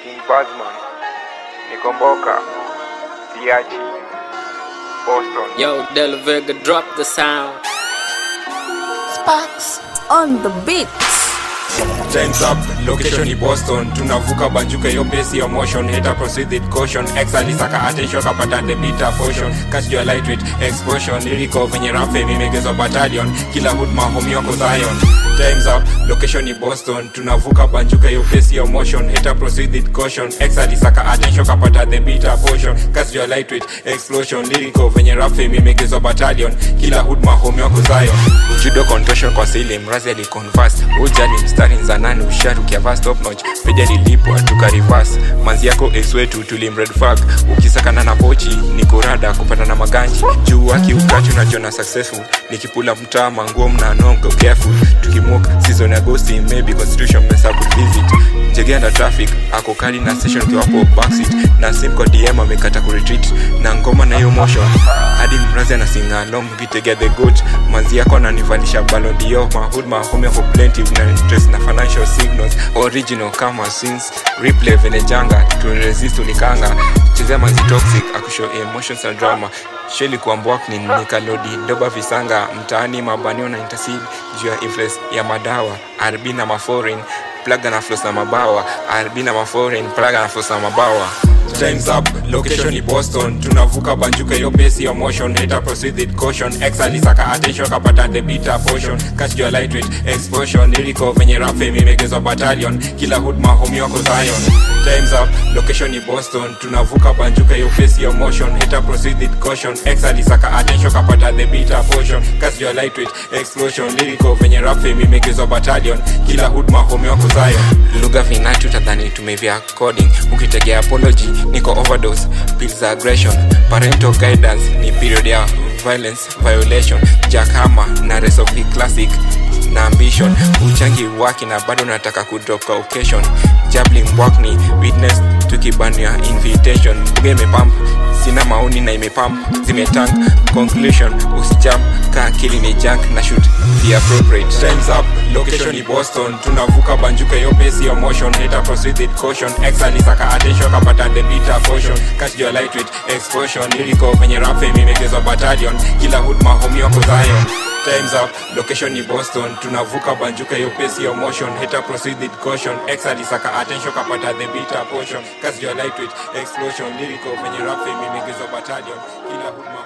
King Bazman, Nikomboka, Siachi, Boston. Yo, Del Vega, drop the sound. Sparks on the beat. Time's up, location ni Boston tunavuka banjuka hiyo pace ya motion heta proceed with caution X alisaka attention kapata the beta portion catch your lightweight explosion lyrical venye rafe mimegezwa battalion kila hood mahomi wako Zion Time's up, location ni Boston tunavuka banjuka hiyo pace ya motion heta proceed with caution X alisaka attention kapata the beta portion catch your lightweight explosion lyrical venye rafe mimegezwa battalion kila hood mahomi wako Zion judo contortion kwa sili mrazi aliconverse ujali mstari nzanani usharu kiava stop notch peja lilipwa tukarivas manzi yako ex wetu tulimred fag ukisakana na pochi ni kurada kupata na maganji juu akiukachu nachona successful nikipula mtaa manguo mnanongo careful tukimok season ya agosti maybe constitution mesa could visit njegenda traffic ako kali na station kiwapo backseat na sim kwa dm amekata kuretreat na ngoma na hiyo motion hadi mrazi anasinga along vitegea the goat manzi yako ananivalisha balodio mahood mahome yako plenty na interest na financial signals original kama sins replay venejanga turesist ulikanga chezea manzi toxic akushow emotions and drama sheli kuambwak ni nikalodi doba visanga mtaani mabanio na intercede juu ya influence ya madawa rb na maforeign plaga na flos na mabawa rb na maforeign plaga na flos na mabawa Time's up, location ni Boston tunavuka banjuka hiyo pace ya motion heta proceed with caution X alisaka attention kapata the beta portion catch your lightweight explosion lyrical venye rafe mimegezwa battalion kila hood mahomi wako Zion Time's up, location ni Boston tunavuka banjuka hiyo pace ya motion heta proceed with caution X alisaka attention kapata the beta portion catch your lightweight explosion lyrical venye rafe mimegezwa battalion kila hood mahomi wako Zion lugha vinatu tadhani tumevia coding ukitegea apology niko overdose pills za aggression parental guidance ni period ya violence violation jakama na rest of the classic na ambition uchangi waki na bado nataka kudrop kwa occasion jabling ni witness tukibania invitation buga imepump sina maoni na imepump zimetank conclusion usijam ka akili ni junk na shoot the appropriate times up location ni boston tunavuka banjuka hiyo pace ya motion heta proceed with caution x alisaka attention kapata the beta portion catch your lightweight explosion lyrical venye rafe mimegezwa battalion kila hood mahomi wako Zion times up location ni boston tunavuka banjuka hiyo pace ya motion heta proceed with caution x alisaka attention kapata the beta portion catch your lightweight explosion lyrical venye rafe mimegezwa battalion kila hood mahomi